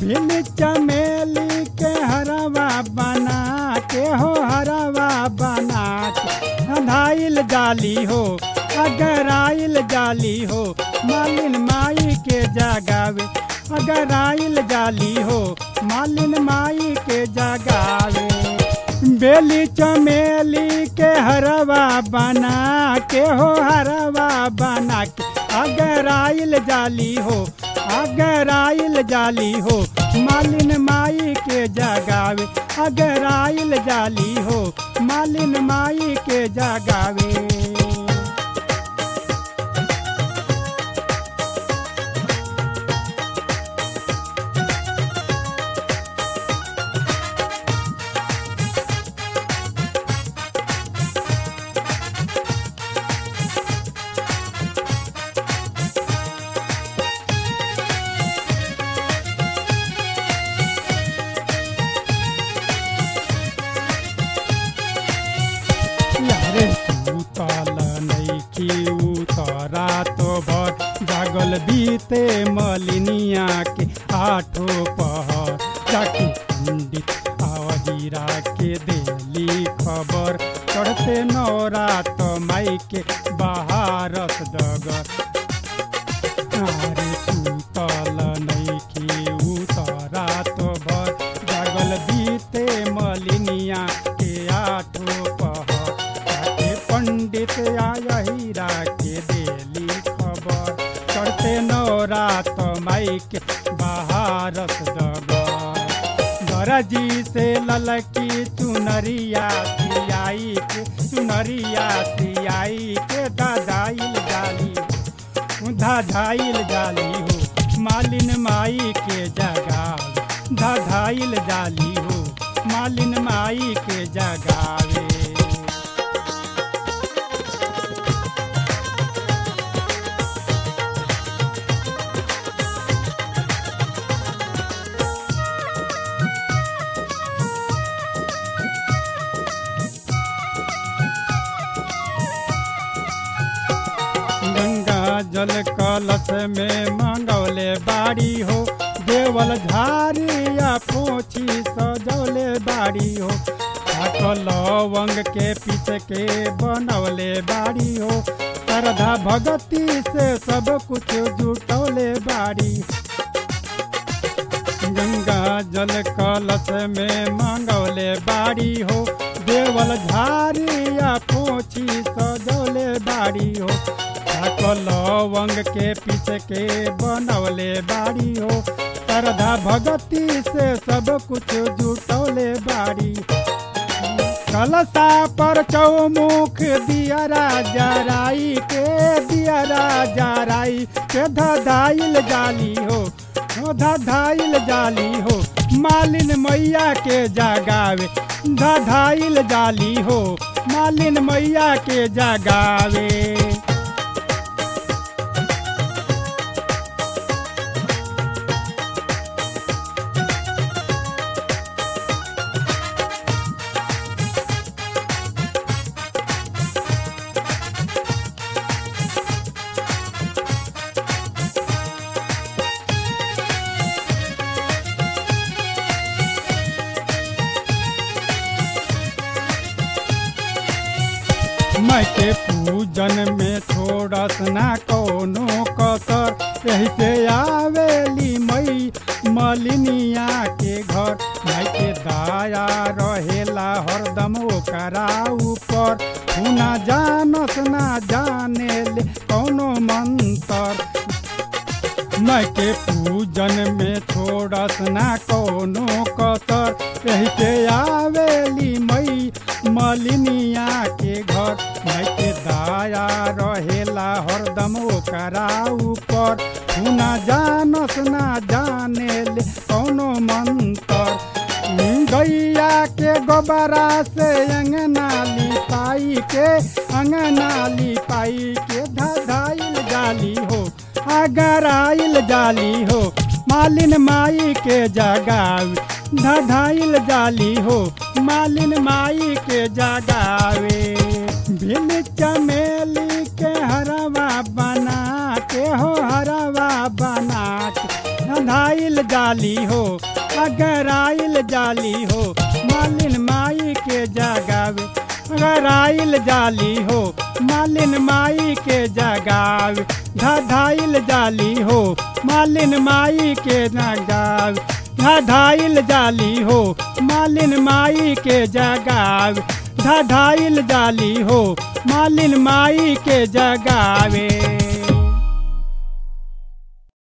भिल चमेली के हरवा बना के हो हरवा बना के धाइल जाली हो अगर आइल जाली हो मालिन माई के जगावे अगर आइल जाली हो मालिन माई के जगावे बेली चमेली के हरवा बना के हो हरवा बना के अगर आइल जाली हो अगर आइल जाली हो मालिन माई के जगावे अगर आइल जाली हो मालिन माई के जगावे यारे सुतल नैखी उतरा तो भर जागल बीते मलिनिया के आठो पहर जाके पंडित आवहीरा के देली खबर चढ़ते नौरा तो माई के बहारस डगर अरे सुतल नैखी उतरा तो भर जागल बीते मलिनिया के आठो पहर जाके पंडित आयहीरा के देली खबर चढ़ते नौरा तो माई के बहारस डगर दरजी से ललकी चुनरिया सियाई के चुनरिया सियाई के दादाइल जाली धाधाइल जाली हो मालिन माई के जगावे धाधाइल जाली हो मालिन माई के जगावे गंगा जल कलश में मंगौले बाड़ी हो देवल झारिया पोछी सजौले बाड़ी हो ठाकल लवंग के पीस के बनौले बाड़ी हो श्रद्धा भगती से सब कुछ जुटौले बाड़ी गंगा जल कलश में मंगौले बाड़ी हो देवल झारिया पोछी सजौले बाड़ी हो ठाकुर लवंग के पीस के बनौले बाड़ी हो श्रद्धा भगती से सब कुछ जुटौले बाड़ी कलशा पर चौमुख दियरा जराई के दियरा जराई के धधाइल जाली हो धधाइल जाली हो मालिन मैया के जगावे धधाइल जाली हो मालिन मैया के जगावे मैं के पूजन में छोड़स ना कोनो कसर यही से आवेली मई मलिनिया के घर मैं के दाया रहेला हरदम ओकरा ऊपर हुना जानस ना जाने ले कोनो मंत्र मैं के पूजन में छोड़स ना कोनो कसर यही से आवेली मई मलिनिया के घर मैं के दाया रहेला हरदम ओकरा ऊपर हुना जानस ना जाने ले कोनो मंत्र गैया के गोबरा से अंगना लिपाई के अंगना लिपाई के धधाइल जाली हो अगर आइल जाली हो मालिन माई के जगावे धधाइल जाली हो मालिन माई के जगावे भिल चमेली के हरवा बना के हो हरवा बना के धधाइल जा जाली हो अगर आइल जाली हो मालिन माई के जगावे अगर आइल जाली हो मालिन माई के जगावे धधाइल जाली हो मालिन माई के जगावे धधाइल जाली हो मालिन माई के जगावे धधाइल जाली हो मालिन माई के जगावे